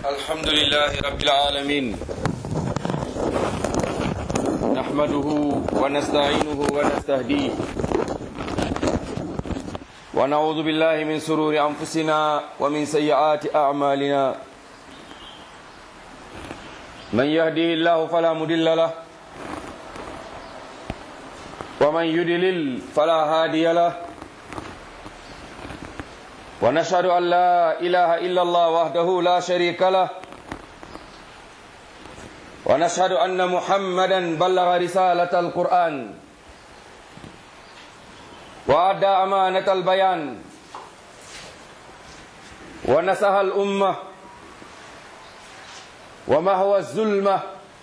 الحمد لله رب العالمين نحمده ونستعينه ونستهديه ونعوذ بالله من سرور أنفسنا ومن سيئات أعمالنا من يهده الله فلا مضل له ومن يضلل فلا هادي له ونشهد أن لا إله إلا الله وحده لا شريك له ونشهد أن محمدا بلغ رسالة القرآن وأدى أمانة البيان ونسها الأمة ومهوى الظلمة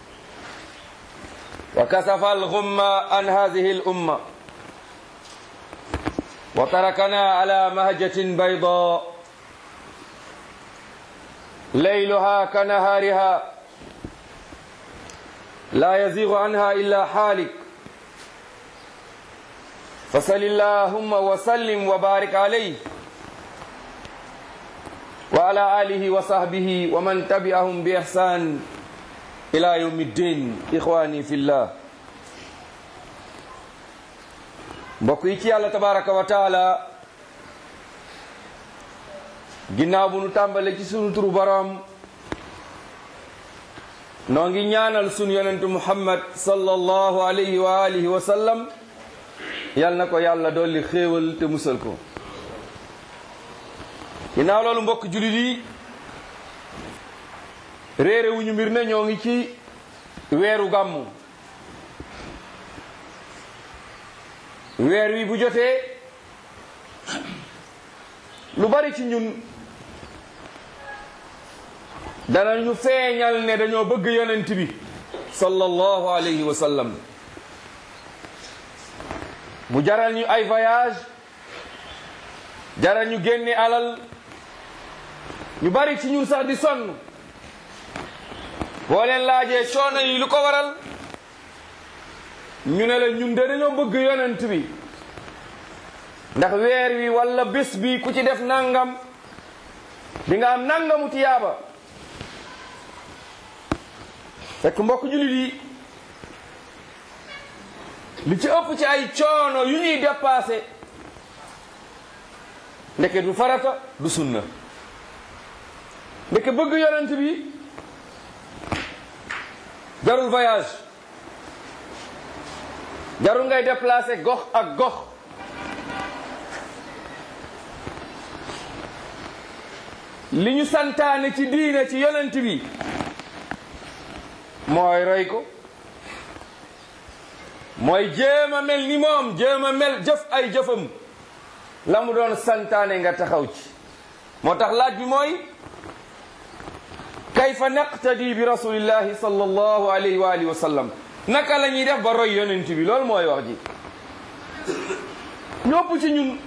وكسف الغمة عن هذه الأمة وتركنا على مهجة بيضاء ليلها كنهارها لا يزيغ عنها إلا حالك فصل اللهم وسلم وبارك عليه وعلى آله وصحبه ومن تبعهم بإحسان إلى يوم الدين إخواني في الله mbokk yi ci yàlla tabaraka wa taala ginnaaw bu nu tàmbale ci sunu turu boroom noo ngi ñaanal sunu yonentu muhammad sallallahu alayhi wa alihi wa sallam yal na ko yàlla dolli xéewal te musal ko ginnaaw loolu mbokk julit yi réere wuñu mbir ne ñoo ngi ci weeru gàmmu weer wi bu jotee lu bari ci ñun danañu feeñal ne dañoo bëgg yonent bi sallallahu alayhi wa sallam mu jaral ñu ay voyage jaral ñu génne alal ñu bari ci ñun sax di sonn boo leen laajee coono yi lu ko waral ñu ne la ñun de dañoo bëgg yonent bi ndax weer wi walla bés bi ku ci def nangam di nga am nangamu tiyaaba fekk mbokk jullit yi li ci ëpp ci ay coono yu ñuy dépassé ndeke du farata du sunna ndeke bëgg yonent bi jarul voyage jarul ngay déplacé gox ak gox li ñu santaane ci diine ci yonent bi mooy roy ko mooy jéem a mel ni moom jéem a mel jëf ay jëfam la mu doon santaane nga taxaw ci moo tax laaj bi mooy kayfa naqtadi bi rasulillahi sallallahu alayhi wa alihi wa sallam naka la ñuy def ba roy yonent bi loolu mooy wax ji ñëpp ci ñun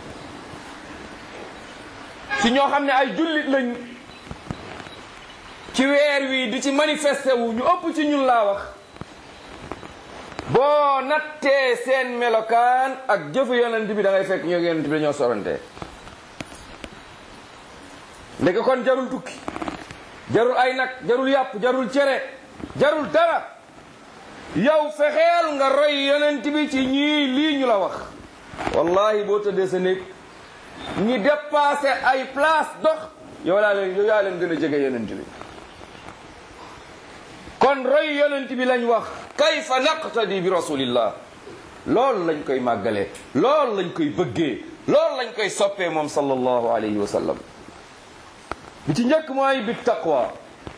ci ñoo xam ne ay jullit lañ ci weer wi di ci manifesté wu ñu ëpp ci ñun laa wax boo nattee seen melokaan ak jëfu yonent bi da ngay fekk ñoo yonent bi dañoo sorante ndeke kon jarul tukki jarul ay nag jarul yàpp jarul cere jarul dara yow fexeel nga roy yonent bi ci ñii lii ñu la wax wallahi boo tëddee sa néeg ñi dépassé ay place dox yow laa leen yow yaa leen gën a jege yonent bi kon roy yonent bi lañ wax kayfa naqtadi bi rasulillah loolu lañ koy màggalee loolu lañ koy bëggee loolu lañ koy soppee moom sallallahu alayhi wa sallam bi ci njëkk mooy bi taqwa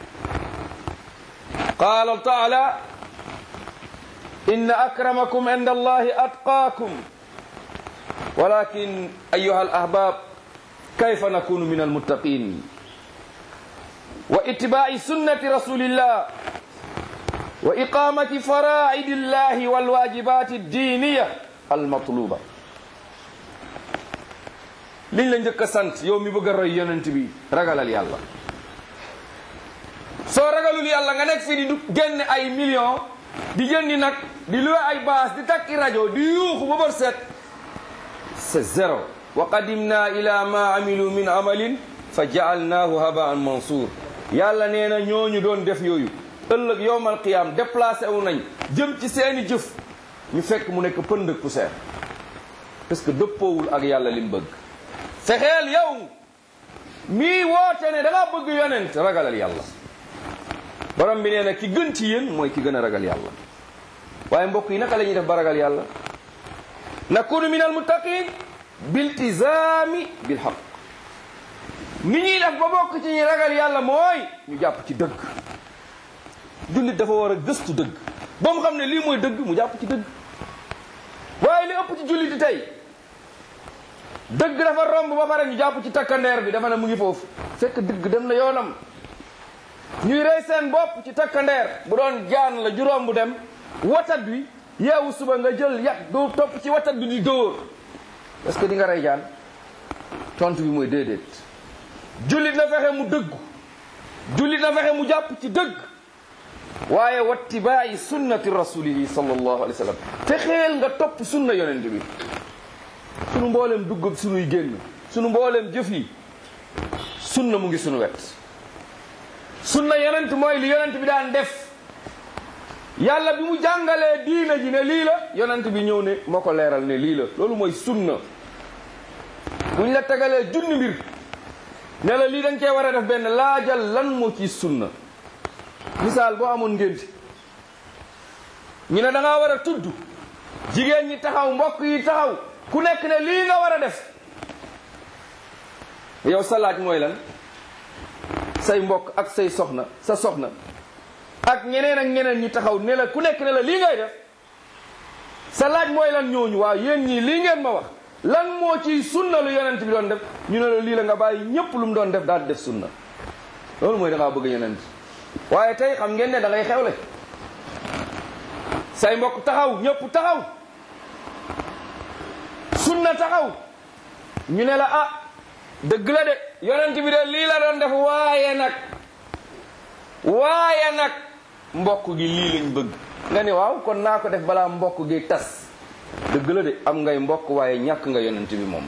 qaala taala inna akramakum inda allahi atqaakum walakin ayuha alahbab kayfa nakunu min almuttaqin wa ittibaai sunnati rasulillah wa iqamati faraidi illahi walwajibati addiniya almatluba liñ la njëkk a sant yow mi bëgg a roy yonent bi ragalal yàlla soo ragalul yàlla nga nekk fii di du génn ay millions di jëndi nag di luwe ay baas di takki rajo di yuuxu ba bër set c'est zéro wa qadimna ila ma amilu min amalin fa jaalnaahu habaan mansour yàlla nee na ñooñu doon def yooyu ëllëg yowmal qiyaam déplacé wu nañ jëm ci seeni jëf ñu fekk mu nekk pënd ak poussière parce que dëppoowul ak yàlla li mu bëgg fexeel yow mii woote ne da nga bëgg yonent ragalal yàlla borom bi nee na ki gën ci yéen mooy ki gën a ragal yàlla waaye mbokk yi naka la ñuy def ba ragal yàlla nakunu min al muttaqin biltizaami bil haqq ni ñuy def ba bokk ci ñi ragal yàlla mooy ñu jàpp ci dëgg jullit dafa war a gëstu dëgg ba mu xam ne lii mooy dëgg mu jàpp ci dëgg waaye li ëpp ci jullit tey dëgg dafa romb ba pare ñu jàpp ci takkandeer bi dafa ne mu ngi foofu fekk dëgg dem na yoonam ñuy rey seen bopp ci takkandeer bu doon jaan la juróom bu dem watat bi yeewu suba nga jël yat doo topp ci watat bi di dóor est-ce que di nga rey jaan tontu bi mooy déedéet jullit na fexe mu dëggu jullit na fexe mu jàpp ci dëgg waaye wattibaayi sunnati rasulihi sallallahu alayhi wa sallam fexeel nga topp sunna yonent bi sunu mbooleem dugg ak sunuy génn sunu mbooleem jëf yi sunna mu ngi sunu wet sunna yonent mooy li yonent bi daan def yàlla bi mu jàngalee diina ji ne lii la yonent bi ñëw ne moo ko leeral ne lii la loolu mooy sunna buñ la tegalee junni mbir ne la lii dañ cee war a def benn laajal lan moo ci sunna misaal boo amoon ngénti ñu ne da ngaa war a tudd jigéen ñi taxaw mbokk yi taxaw ku nekk ne lii nga war a def yow sa laaj mooy lan say mbokk ak say soxna sa soxna ak ñeneen ak ñeneen ñi taxaw ne la ku nekk ne la lii ngay def sa laaj mooy lan ñooñu waaw yéen ñii lii ngeen ma wax lan moo ciy sunna lu yonent bi doon def ñu ne la lii la nga bàyyi ñépp lu mu doon def daal di def sunna loolu mooy da ngaa bëgg yonent waaye tey xam ngeen ne da ngay xewle say mbokk taxaw ñëpp taxaw sunna taxaw ñu ne la ah dëgg la de yonent bi de lii la doon def waaye nag waaye nag mbokk gi lii lañ bëgg nga ni waaw kon naa ko def balaa mbokk gi tas dëgg la de am ngay mbokk waaye ñàkk nga yonent bi moom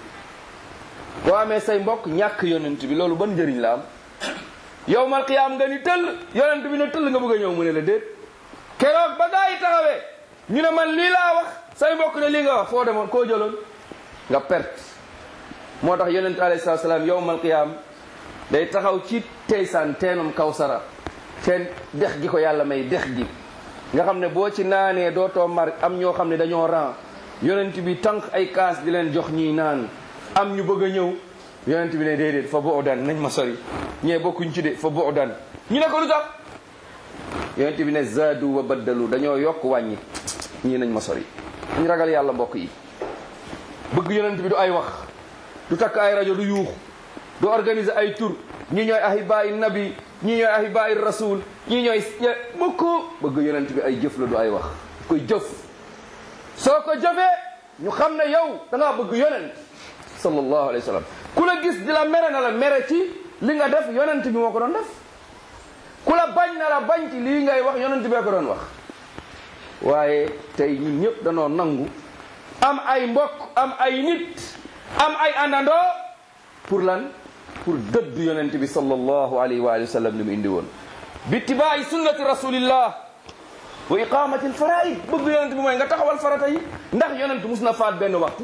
boo amee say mbokk ñàkk yonent bi loolu ban njëriñ la am yow mal qiyaam nga ni tëll yonent bi ne tëll nga bëgg a ñëw mu ne la déet keroog ba gaa yi taxawee ñu ne man lii laa wax say mbokk ne lii nga wax foo demoon koo jëloon nga perte moo tax yonent alayhi salaatu salaam yow mal qiyaam day taxaw ci teysaan teenum kawsara teen dex gi ko yàlla may dex gi nga xam ne boo ci naanee dootoo mar am ñoo xam ne dañoo ran yonent bi tànk ay kaas di leen jox ñuy naan am ñu bëgg a ñëw yonent bi ne déedéet fa bo dan nañ ma sori ñee bokkuñ ci de fa bo dan ñu ne ko lu tax yonent bi ne zaadu wa baddalu dañoo yokk wàññi ñii nañ ma sori dañ ragal yàlla mbokk yi bëgg yonent bi du ay wax du takk ay rajo du yuux du organiser ay tur ñi ñooy ahibaayi nabi ñi ñooy ahibaayi rasul ñi ñooy bëgg bëgg yonent bi ay jëf la du ay wax koy jëf soo ko jëfee ñu xam ne yow da ngaa bëgg yonent sallallahu alayhi wa sallam ku la gis di la mere na la mere ci li nga def yonent bi moo ko doon def ku la bañ na la bañ ci lii ngay wax yonent bee ko doon wax waaye tey ñun ñëpp danoo nangu am ay mbokk am ay nit am ay àndandoo pour lan pour dëdd yonent bi sallallahu alayhi wa sallam ni mu indi woon bittibaai sunnati rasulillah wa iqamati alfaraid bëgg yonent bi mooy nga taxawal farata yi ndax yonent mus na faat benn waxtu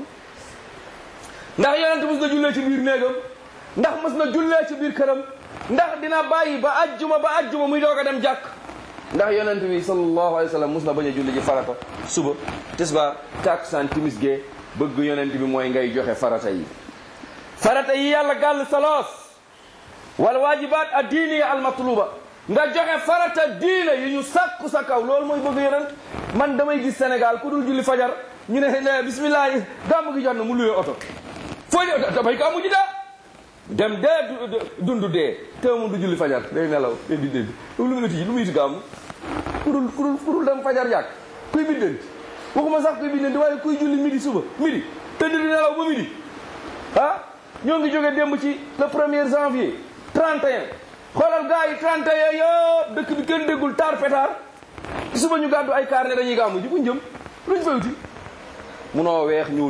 ndax yonent mus na jullee ci biir néegam ndax mus na jullee ci biir këram ndax dina bàyyi ba ajjuma ba ajjuma muy doog a dem jàkk ndax yonent bi sallallahu alayhi wa sallam mus na bañ a julli ji farata suba tisbaar takkusaan timis gee bëgg yonent bi mooy ngay joxe farata yi farata yi yàlla gàll saloos wal waajibaat ad diiniya al matluba nga joxe farata diina yi ñu sàkku sa kaw loolu mooy bëgg yonent man damay gis Sénégal ku dul julli fajar ñu ne ne bismillah gàmm gi jot na mu luwee oto foo damay gàmmu ji daa dem dee dund dee te mu du julli fajar day nelaw day biddanti lu mu iti lu mu iti gàmmu ku dul ku dul ku dul dem fajar jàkk kuy biddanti waxuma sax kuy biddanti waaye kuy julli midi suba midi tëdd di nelaw ba midi ah ñoo ngi jóge démb ci le premier janvier 31 xoolal gars yi 31 yëpp dëkk bi kenn déggul taar pétard suba ñu gàddu ay kaar ne dañuy gàmmu ji fu njëm luñ fay wuti munoo weex ñuul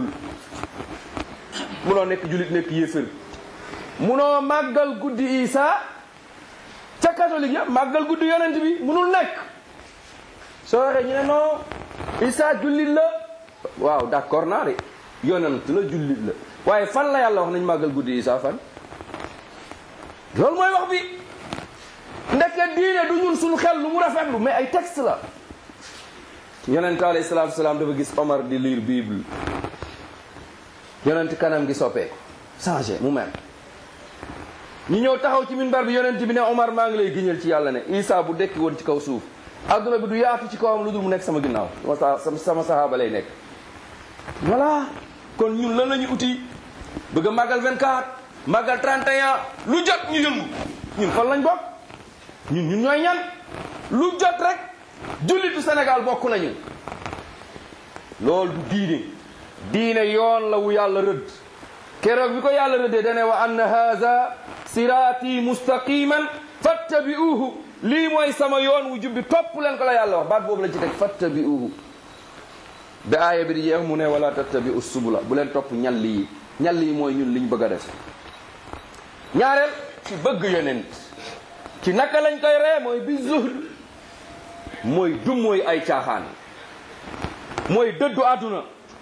munoo nekk julit nekk yéefër munoo màggal guddi isa ca catholique ya màggal guddi yonent bi munul nekk soo waxee ñu ne non Isa jullit la waaw d'accord naa de yonent la jullit la waaye fan la yàlla wax nañ màggal guddi Isa fan loolu mooy wax bi ndeke diine du ñun suñu xel lu mu rafetlu mais ay texte la yonent alayhi salaatu salaam dafa gis Omar di lire bible yonent kanam gi soppeeku changé mu mel ñu ñëw taxaw ci minbar bi yonent bi ne Omar maa ngi lay giñal ci yàlla ne Isa bu dekki woon ci kaw suuf adduna bi du yaatu ci kawam lu dul mu nekk sama ginnaaw sama sama sahaaba lay nekk voilà kon ñun lan la ñu uti bëgg a màggal 24 màggal 31 lu jot ñu yëngu ñun fan lañ bokk ñun ñun ñooy ñan lu jot rek jullitu Sénégal bokk nañu loolu du diine diine yoon la wu yàlla rëdd keroog bi ko yàlla rëddee dane wa anna haza siraati mustaqiman fattabi'uhu lii mooy sama yoon wu jubbi topp leen ko la yàlla wax baat boobu la ci teg fattabi'uhu ba aaya bi di jeex mu ne wala tattabi'u subula bu leen topp ñall yi ñall yi mooy ñun liñ bëgg a def ñaareel ci bëgg yonent ci naka lañ koy ree mooy bi zuhd mooy du mooy ay caaxaan mooy dëddu àdduna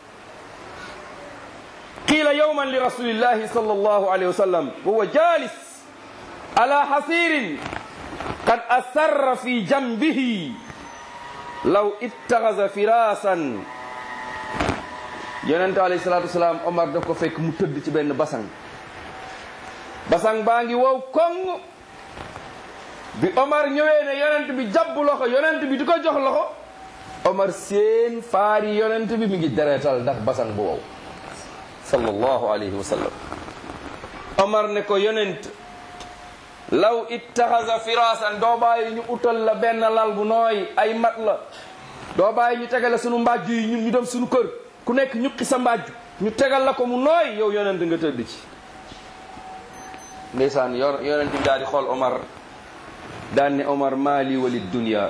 qiila yawman li rasulillahi sallallahu alayhi wa sallam huwa jalis ala hasirin qad asarra fi jambihi law ittaxasa firasan yonente alayhi salatu wasalaam omar daf ko fekk mu tëdd ci benn basang basang baa ngi wow koŋ bi omar ñëwee ne yonent bi jàpp loxo yonent bi di ko jox loxo omar seen faari yonent bi mi ngi deretal ndax basang bu wow sallallahu alayhi wa sallam omar ne ko yonent law ittaxasa firasan doo bàyyi ñu utal la benn lal bu nooy ay mat la doo bàyyi ñu tegale sunu mbàjj yi ñun ñu dem sunu kër ku nekk ñuqi sa mbàjj ñu tegal la ko mu nooy yow yonent nga tëdd ci ndeysaan yonent bi daal di xool omar daan ne omar maali wali dunya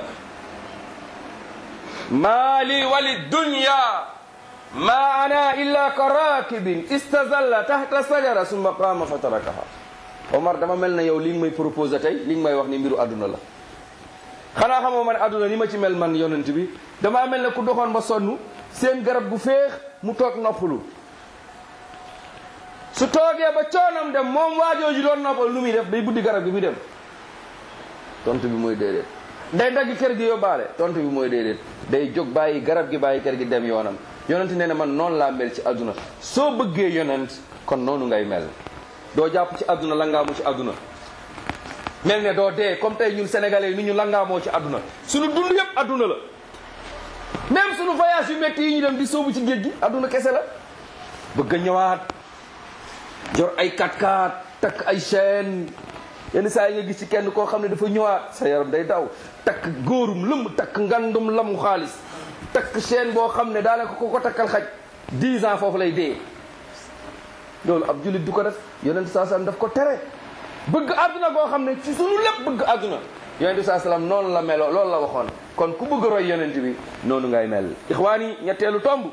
maali wali dunya ma ana illa ka rakibin istazalla tahta sajara summa qama fa tarakaha omar dama mel na yow li nga may proposé tey li nga may wax ni mbiru àdduna la xanaa xamoo man àdduna ni ma ci mel man yonent bi damaa mel ne ku doxoon ba sonn seen garab bu féex mu toog noppalu su toogee ba coonam dem moom waajooju doon noppal lu muy def day buddi garab gi muy dem tontu bi mooy déedéet day dagg kër gi yóbbaale tontu bi mooy déedéet day jóg bàyyi garab gi bàyyi kër gi dem yoonam yonent nee na man noonu laa mel ci àdduna soo bëggee yonent kon noonu ngay mel doo jàpp ci àdduna langaamu ci àdduna mel ne doo dee comme tey ñun sénégalais yi ni ñu langaamoo ci àdduna suñu dund yëpp àdduna la même suñu voyage yu métti yi ñu dem di sóobu ci géej gi àdduna kese la bëgg a ñëwaat jor ay 4x4 takk ay chaîne yenn saa yi nga gis ci kenn koo xam ne dafa ñëwaat sa yaram day daw takk góorum lëmb takk ngandum lamu xaalis takk chaîne boo xam ne daanaka ko ko takkal xaj 10 ans foofu lay dee loolu ab jullit du ko def yonent saa sallam daf ko tere bëgg àdduna boo xam ne ci sunu lépp bëgg àdduna yonent saa sallam noonu la meloo loolu la waxoon kon ku bëgg roy yonent bi noonu ngay mel ixwaan yi ñetteelu tomb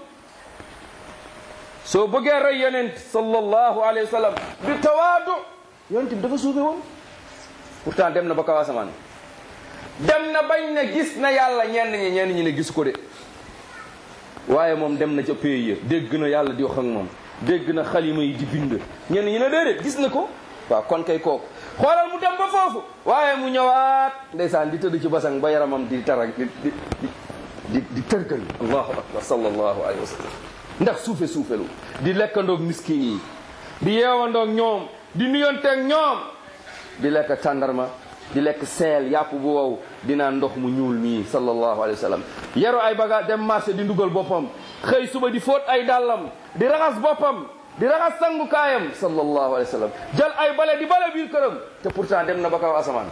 soo bëggee roy yonent sallallahu alayhi wa sallam bi tawaadu yonent bi dafa suufe woon pourtant dem na ba kaw asamaan dem na bañ ne gis na yàlla ñenn ñi ñenn ñi ne gis ko de waaye moom dem na ca pays ya dégg na yàlla di wax ak moom dégg na xalima yi di bind ñenn ñi ne déedéet gis na ko waaw kon kay kooku xoolal mu dem ba foofu waaye mu ñëwaat ndeysaan di tëdd ci basang ba yaramam di tara di di di di tërgal allahu akbar sallallahu alayhi wa sallam ndax suufe suufelu di lekkandoog miskin yi di yeewandoog ñoom di nuyonteeg ñoom di lekk tàndarma di lekk seel yàpp bu wow di naan ndox mu ñuul mii sallallahu alayhi wa sallam yaru ay bagage dem marché di ndugal boppam xëy suba di fóot ay dàllam di raxas boppam di raxas sangukaayam sallallahu alayhi wa sallam jël ay bale di bale biir këram te pourtant dem na ba kaw asamaan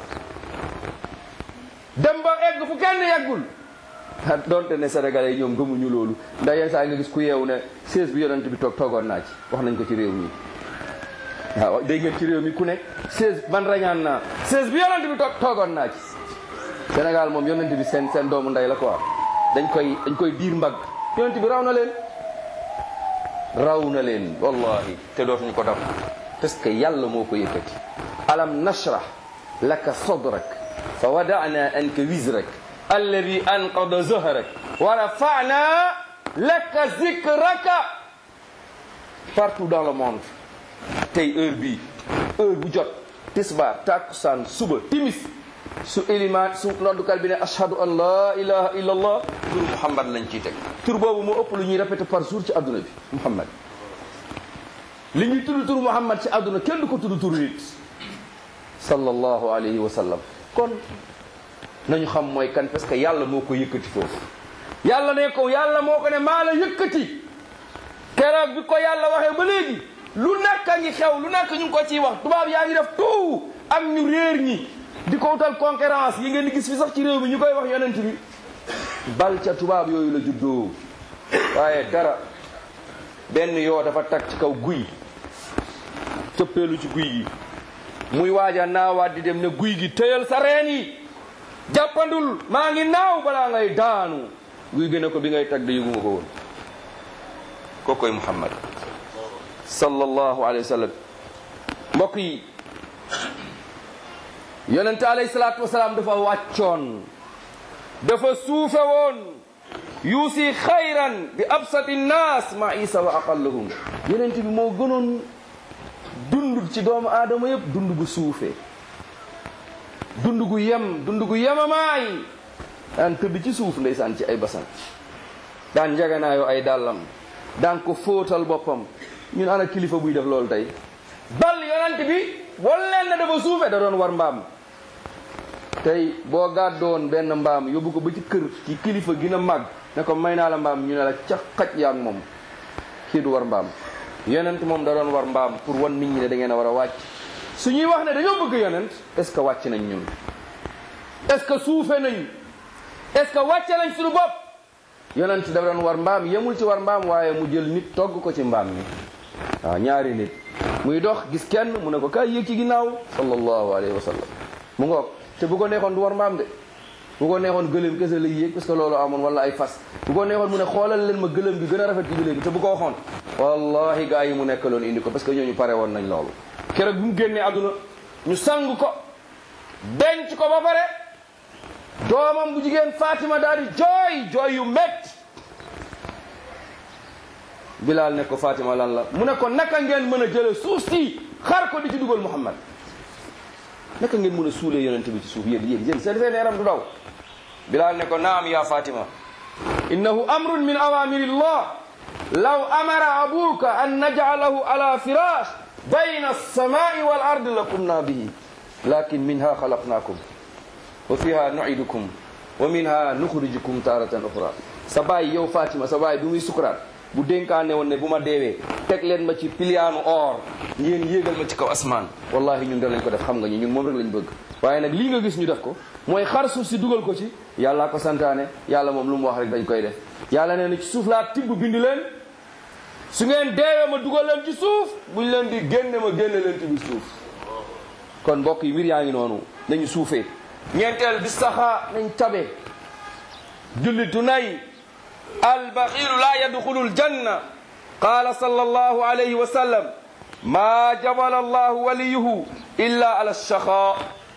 dem ba egg fu kenn yeggul donte ne sénégalais yi ñoom gëmuñu loolu ndax yenn saa nga gis ku yeewu ne seize bi yonent bi toog toogoon naa ci wax nañ ko ci réew mi waaw dégg ngeen ci réew mi ku ne seize man rañaan naa seize bi yonent bi toog toogoon naa ci Sénégal moom yonent bi seen seen doomu ndey la quoi dañ koy dañ koy diir mbagg yonent bi raw na leen raw na leen wallahi te dootuñu ko def parce que yàlla moo ko yëkkati alam nashrah laka sadrak fa wadana anka wizrak alladi anqada zahrak wa rafana laka zikraka partout dans le monde tey heure bii heure bu jot tisbaar takkusaan suba timis su ilimaan su noddukat bi ne ashhadu an la ilaha illa allah tur muhammad lañ ciy teg tur boobu moo ëpp lu ñuy répété par jour ci adduna bi muhammad li ñuy tudd tur muhammad ci adduna kenn du ko tudd tur nit sallallahu alayhi wa sallam kon nañu xam mooy kan parce que yàlla moo ko yëkkati foofu yàlla ne ko yàlla moo ko ne maa la yëkkati keroog bi ko yàlla waxee ba léegi lu nekk a ngi xew lu nekk ñu ngi ko ciy wax tubaab yaa ngi def tout am ñu réer ñi di ko utal concurrence yi ngeen di gis fi sax ci réew mi ñu koy wax yonent bi bal ca tubaab yooyu la juddoo waaye dara benn yoo dafa tag ci kaw guy cëppeelu ci guy gi muy waaja naawaat di dem ne guy gi tëyal sa reen yi jàppandul maa ngi naaw balaa ngay daanu guy gi ne ko bi ngay tag de yëguma ko woon kookoy muhammad sallallahu alayhi wa sallam mbokk yi yonente alayhi salaatu wasalaam dafa wàccoon dafa suufe woon yuusi xayran bi absati nnaas ma isa wa aqallahum yonent bi moo gënoon dund ci doomu aadama yëpp dund gu suufe dund gu yem dund gu yemamaay daan tëdd ci suuf ndeysaan ci ay basan daan njaganaayoo ay dàllam daan ko fóotal boppam ñun ana kilifa buy def loolu tey bal yonent bi walleen na dafa suufe da doon war mbaam tey boo gàddoon benn mbaam yóbbu ko ba ci kër ci kilifa gën a màgg ne ko may naa la mbaam ñu ne la ca xaj yaa ngi moom kii du war mbaam yonent moom da doon war mbaam pour wan nit ñi ne da ngeen a war a wàcc su ñuy wax ne dañoo bëgg yonent est ce que wàcc nañ ñun est ce que suufe nañ est ce que wàcce nañ suñu bopp yonent da doon war mbaam yemul ci war mbaam waaye mu jël nit togg ko ci mbaam mi waaw ñaari nit muy dox gis kenn mu ne ko kaay yéeg ci ginnaaw sallallahu alayhi wa sallam mu ngoog te bu ko neexoon du war mbaam de bu ko neexoon gëléem kese lay yéeg parce que loolu amoon wala ay fas bu ko neexoon mu ne xoolal leen ma gëléem bi gën a rafet ci gëléem bi te bu ko waxoon wallahi gaa yi mu nekk loon indi ko parce que ñooñu pare woon nañ loolu keroog bi mu génnee àdduna ñu sang ko denc ko ba pare doomam bu jigéen Fatima daal di jooy jooy yu métti Bilaal ne ko Fatima lan la mu ne ko naka ngeen mën a jële suuf si xar ko di ci dugal Muhammad naka ngeen mën a suulee yonent bi ci suuf yéen yéen yéen seen seen yaram du daw Bilaal ne ko naam ya Fatima innahu amrun min awamirillah law amara abuka an naj'alahu ala firash bayna as-samai wal ardi lakumna bihi lakin minha khalaqnakum wa fiha nu'idukum wa minha nukhrijukum taratan ukhra sa baay yow Fatima sa baay bi muy sukuraat bu dénkaane woon ne bu ma deewee teg leen ma ci piliyaanu or ngeen yéegal ma ci kaw asmaan wallahi ñun danañ ko def xam nga ñu ñun moom rek lañ bëgg waaye nag lii nga gis ñu def ko mooy xar suuf si dugal ko ci yàllaa ko santaane yàlla moom lu mu wax rek dañ koy def yàlla nee na ci suuf laa tibb bindi leen su ngeen deewee ma dugal leen ci suuf buñ leen di génne ma génne leen ci biir suuf kon mbokk yi mbir yaa ngi noonu nañu suufee ñeenteel bi saxaa nañ tabe jullitu nay albaxilu la yadxulu aljanna qala sallallahu alayhi wa sallam ma jabala allahu waliyuhu illa ala alchaqa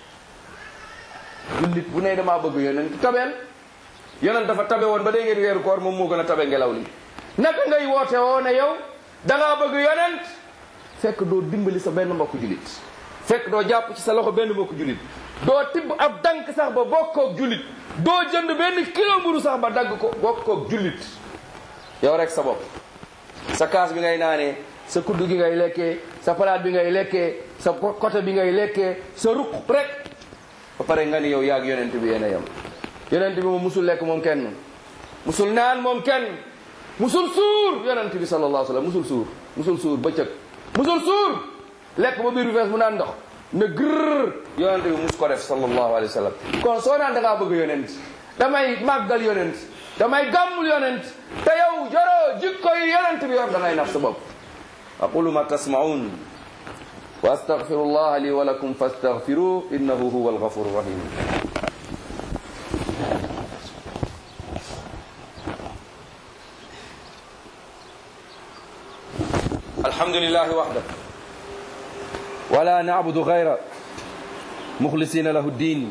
jullit bu ne damaa bëgg yonent tabeel yonent dafa tabe woon ba dee ngeen weeru koor moom moo gën a tabe ngelaw li naka ngay woote woo ne yow dangaa bëgg yonent fekk doo dimbali sa benn mbokku jullit fekk doo jàpp ci sa loxo benn mbokku jullit doo tibb ab dank sax ba bokkoog jullit doo jënd benn kilo mburu sax ba dagg ko bokkoog jullit yow rek sa bopp sa kaas bi ngay naanee sa kuddu gi ngay lekkee sa palaat bi ngay lekkee sa côté bi ngay lekkee sa ruq rek ba pare nga ni yow yaag yonent bi yéen a yem yonent bi moom musul lekk moom kenn musul naan moom kenn musul suur yonent bi sallallahu alayhi wa sallam musul suur musul suur bëccëg musul suur lekk ba biir bi fees mu naan ndox ne grrr yonent bi mus ko def sallallahu alayhi wa sallam kon soo naan da ngaa bëgg yonent damay màggal yonent damay gàmmul yonent te yow joroo jikko yi yonent bi yor da ngay nax sa bopp aqulu ma tasmaun wa astaghfirullah li wa lakum fastaghfiruh innahu huwa alghafur rahim الحمد لله وحده ولا نعبد غيره muxlisina lahu diin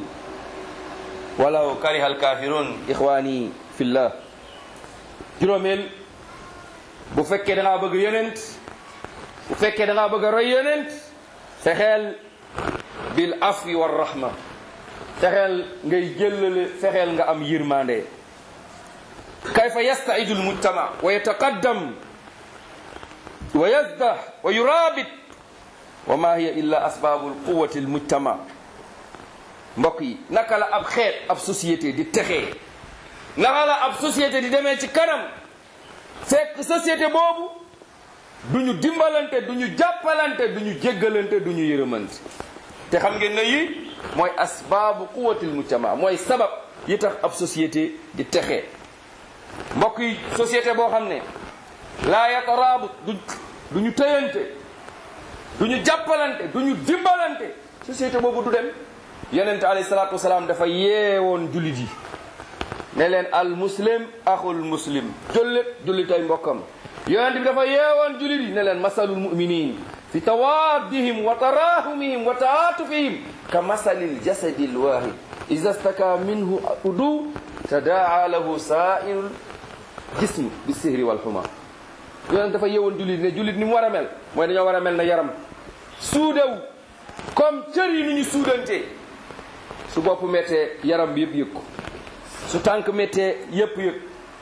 walaw kariha alkafirun ixwaani fillah juróomeel bu fekkee da ngaa bëgg yonent bu fekkee da ngaa bëgg a roy yonent fexeel bil afwi war rahma fexeel ngay jëllale fexeel nga am yërmande kayfa yastaidu lmujtama wa yataqaddam wa yazdah wa yurabit wa ma hiya illa asbabu lquwati lmujtama mbokk yi naka la ab xeet ab société di texee naka la ab société di demee ci kanam fekk société boobu du ñu dimbalante du ñu jàppalante du ñu jéggalante du ñu yërëmante te xam ngeen ne yi mooy asbaabu quwatil mujtama mooy sabab yi tax ab société di texee mbokk yi société boo xam ne laa yataraabu du du ñu tëyante du ñu jàppalante du ñu dimbalante société boobu du dem yonente alayhi salaatu wasalaam dafa yeewoon jullit yi ne leen al muslim axul muslim jullit jullitay mbokkam yonente bi dafa yeewoon jullit yi ne leen masalul muminin fi tawaddihim wa tarahumihim wa taatufihim ka masalil jasadi lwahid ida staka minhu udu tadaa lahu sairul jism bi sihri walxuma yonente dafa yeewoon jullit ne jullit ni mu war a mel mooy dañoo war a mel na yaram suudew comme cër yi ni ñu suudante su bopp méttee yaram bi yëpp yëg ko su tànk méttee yëpp yëg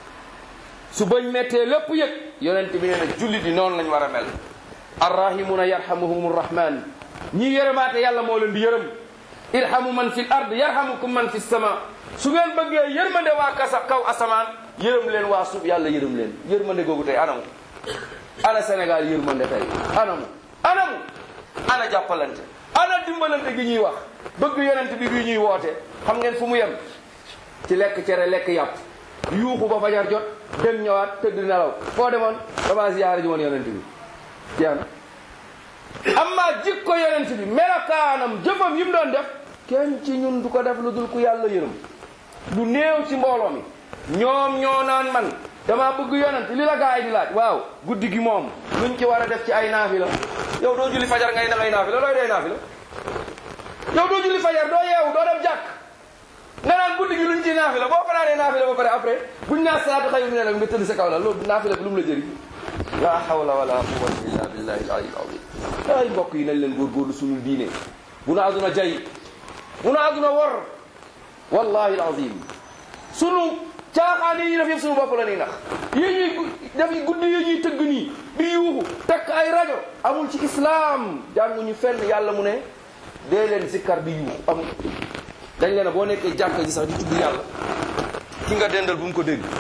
su bëñ méttee lépp yëg yonent bi nee na jullit yi noonu lañ war a mel arrahimuna yarhamuhum rahman ñii yërëmaate yàlla moo leen di yërëm irhamu man fi l ard yarhamukum man fi sama su ngeen bëggee yërmande waa kasa kaw asamaan yërëm leen waa suuf yàlla yërëm leen yërmande googu tey anamu ana Sénégal yërmande tey anamu anamu ana jàppalante ana dimbalante gi ñuy wax bëgg yonent bi bi ñuy woote xam ngeen fu mu yem ci lekk cere lekk yàpp yuuxu ba fajar jot dem ñëwaat tëdd nelaw foo demoon dama ziyaare ji woon yonent bi jeex na amma jikko yonent bi melakaanam jëfam yi mu doon def kenn ci ñun du ko def lu dul ku yàlla yërëm du néew ci mbooloo mi ñoom ñoo naan man dama bëgg yonent li la gaa yi di laaj waaw guddi gi moom luñ ci war a def ci ay naafila yow doo julli fajar ngay da ngay naafila looy dee naafila yow doo julli fajar doo yeewu doo dem jàkk nga naan guddi gi luñ ci naafila boo fanaanee naafila ba pare après buñ naa salaatu xayru mina nawm nga tëdd sa kaw la loolu naafila bi lu mu la jëriñ la hawla wala quwwata illa billahi al aliyyil azim ay mbokk yi nañ leen góorgóorlu suñu diine bu na aduna jay bu na aduna wor wallahi al azim sunu caaxaan yi ñuy def yëpp suñu bopp la ñuy nax yi ñuy def guddi yi ñuy tëgg nii di yuuxu takk ay rajo amul ci islam jànguñu fenn yàlla mu ne dee leen zikkar di yuuxu amul dañ leen boo nekkee jàkka ji sax di tudd yàlla ki nga dendal bu mu ko dégg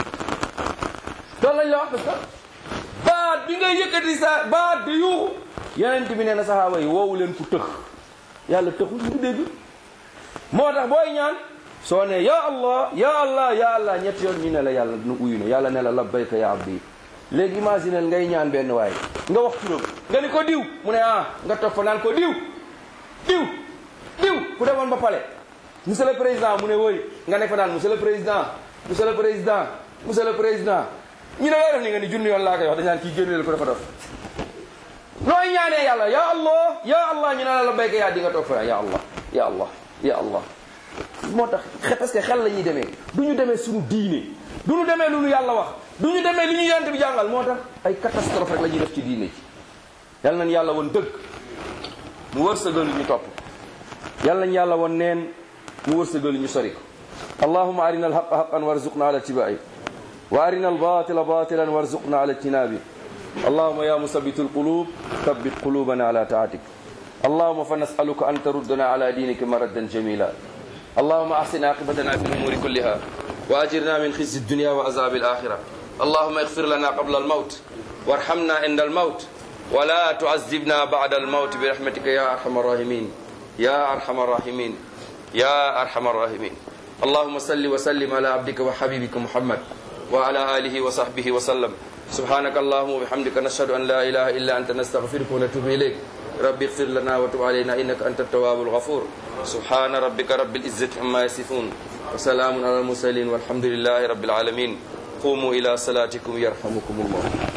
loolu lañ la wax parce que baat bi ngay yëkkati sa baat di yuuxu yeneen bi nee na saxaaba yi woowu leen ku tëx yàlla tëxul ñu dégg moo tax booy ñaan soo ne ya allah ya allah ya allah ñetti yoon ñu ne la yàlla nu uyu ne yàlla ne la labbayka ya abdi léegi imaginel ngay ñaan benn waaye nga wax turam nga ni ko diw mu ne ah nga toog fa naan ko diw diw diw ku demoon ba pale monsieur le président mu ne woy nga nekk fa naan monsieur le président monsieur le président monsieur le président ñu ne loo def ni nga ni junni yoon laa koy wax dañ naan kii génneel ko dafa dof nooy ñaanee yàlla ya allah ya allah ñu ne la labbayka yaa di nga toog fa ya allah ya allah ya allah moo tax parce que xel la ñuy demee du ñu demee suñu diine du ñu demee lu ñu yàlla wax du ñu demee li ñu yonent bi jàngal moo tax ay catastrophe rek la ñuy def ci diine ci yal nañ yàlla woon dëgg mu wërsëgal ñu topp yal nañ yàlla woon neen mu wërsëgal ñu sori ko allahuma arina alhaqa haqan warzuqna ala tibai wa arina albatila batilan warzuqna ala ijtinabi اللهم يا مثبت القلوب ثبت قلوبنا على طاعتك اللهم فنسألك أن تردنا على دينك مردا جميلا اللهم أحسن عاقبتنا في الأمور كلها وأجرنا من خزي الدنيا وعذاب الآخرة اللهم اغفر لنا قبل الموت وارحمنا عند الموت ولا تعذبنا بعد الموت برحمتك يا أرحم الراحمين يا أرحم الراحمين يا أرحم الراحمين اللهم صل وسلم على عبدك وحبيبك محمد وعلى آله وصحبه وسلم سبحانك اللهم وبحمدك نشهد أن لا إله إلا أنت نستغفرك ونتوب إليك رب اغفر لنا وتب علينا إنك أنت التواب الغفور سبحان ربك رب العزة عما يصفون وسلام على المرسلين والحمد لله رب العالمين قوموا إلى صلاتكم يرحمكم الله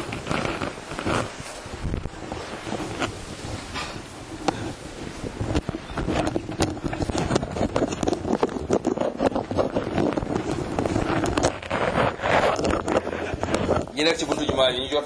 ñi nekk ci buntu jumaa yi ñu jot